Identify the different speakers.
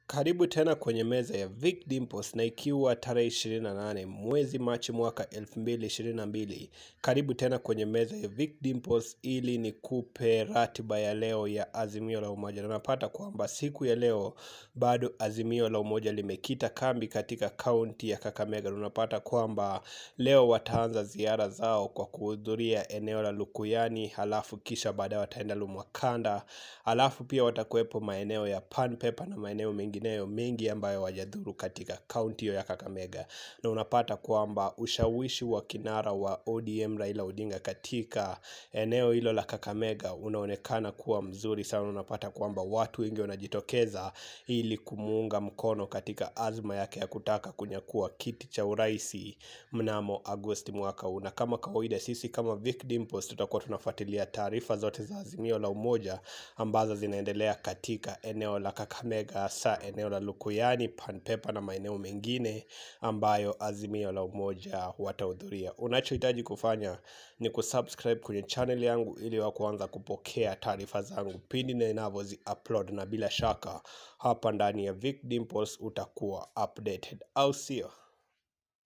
Speaker 1: Karibu tena kwenye meza ya Vic Dimples na ikiwa tarehe 28 mwezi Machi mwaka 2022. Karibu tena kwenye meza ya Vic Dimples ili nikupe ratiba ya leo ya Azimio la Umoja. Na napata kwamba siku ya leo bado Azimio la Umoja limekita kambi katika kaunti ya Kakamega. Unapata kwamba leo wataanza ziara zao kwa kuhudhuria eneo la Lukuyani, halafu kisha baadaye wataenda Lumwakanda, halafu pia watakuwepo maeneo ya Pan Paper na maeneo mengineyo mengi ambayo wajadhuru katika kaunti hiyo ya Kakamega, na unapata kwamba ushawishi wa kinara wa ODM Raila Odinga katika eneo hilo la Kakamega unaonekana kuwa mzuri sana. Unapata kwamba watu wengi wanajitokeza ili kumuunga mkono katika azma yake ya kutaka kunyakua kiti cha uraisi mnamo Agosti mwaka huu. Na kama kawaida, sisi kama Vic Dimples tutakuwa tunafuatilia taarifa zote za Azimio la Umoja ambazo zinaendelea katika eneo la Kakamega, hasa eneo la Lukuyani, Pan Paper na maeneo mengine ambayo Azimio la Umoja watahudhuria. Unachohitaji kufanya ni kusubscribe kwenye channel yangu ili wa kuanza kupokea taarifa zangu pindi ninavyozi upload, na bila shaka hapa ndani ya Vic Dimples utakuwa updated, au sio?